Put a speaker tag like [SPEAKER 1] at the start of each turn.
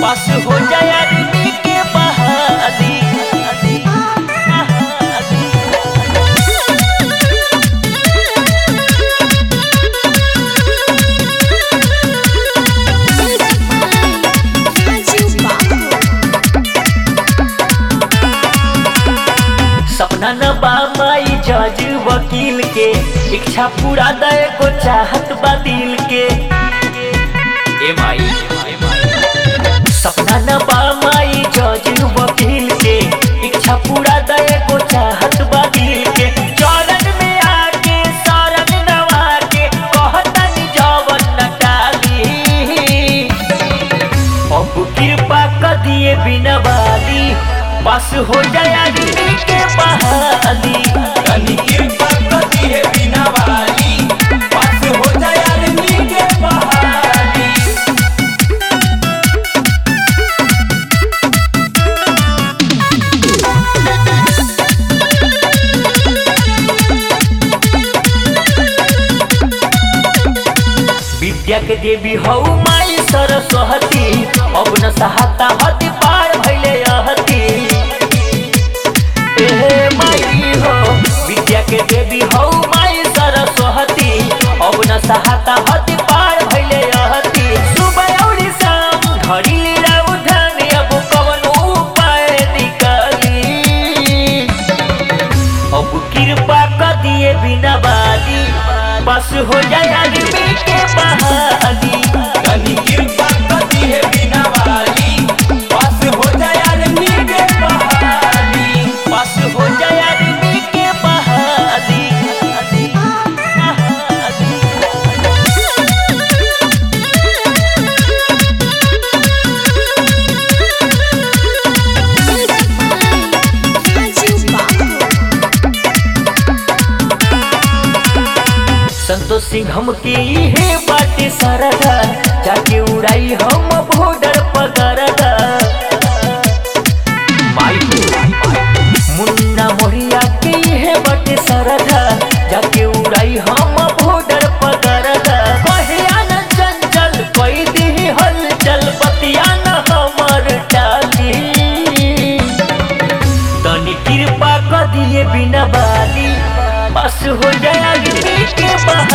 [SPEAKER 1] पास हो जाए आदमी के बहाली सपना न बा माई जज वकील के इच्छा पूरा दे को चाहत बा दिल के ए माई ए माई सपना न बा माई जज वकील के इच्छा पूरा दे को चाहत बा दिल के चरण में आके शरण नवा के कहतन जवन न टाली अब कृपा कर दिए बिना वाली बस हो जाए आदमी के बहाली
[SPEAKER 2] तनी कृपा करी है बिना वाली पास हो जाए आदमी के बहाली
[SPEAKER 1] विद्या के देवी हौ माई सरस्वती अब न सहाता हति पार भैले अहती ए माई हो विद्या के देवी हौ माई सरस्वती अब न सहाता हति पार भैले अहती सुबह और शाम घड़ी लीला उठाने अब कवन उपाय निकाली अब कृपा कर दिए बिना बाली बस हो जाए आदमी के बहाली
[SPEAKER 2] तनी कृपा करी है बिना वाली पास हो जाए आदमी के बहाली
[SPEAKER 1] बस हो जाए आदमी के बहाली संतोष सिंह हम के इहे बाटे सरदा जाके उड़ाई हम बॉर्डर पकड़दा माई मुन्ना मोरिया के इहे बाटे सरदा जाके उड़ाई हम बॉर्डर पकड़दा कहिया न चंचल कोई दी हलचल बतिया न हमर टाली तनी कृपा कर दिए बिना बाली बस हो जाए आदमी के बहाली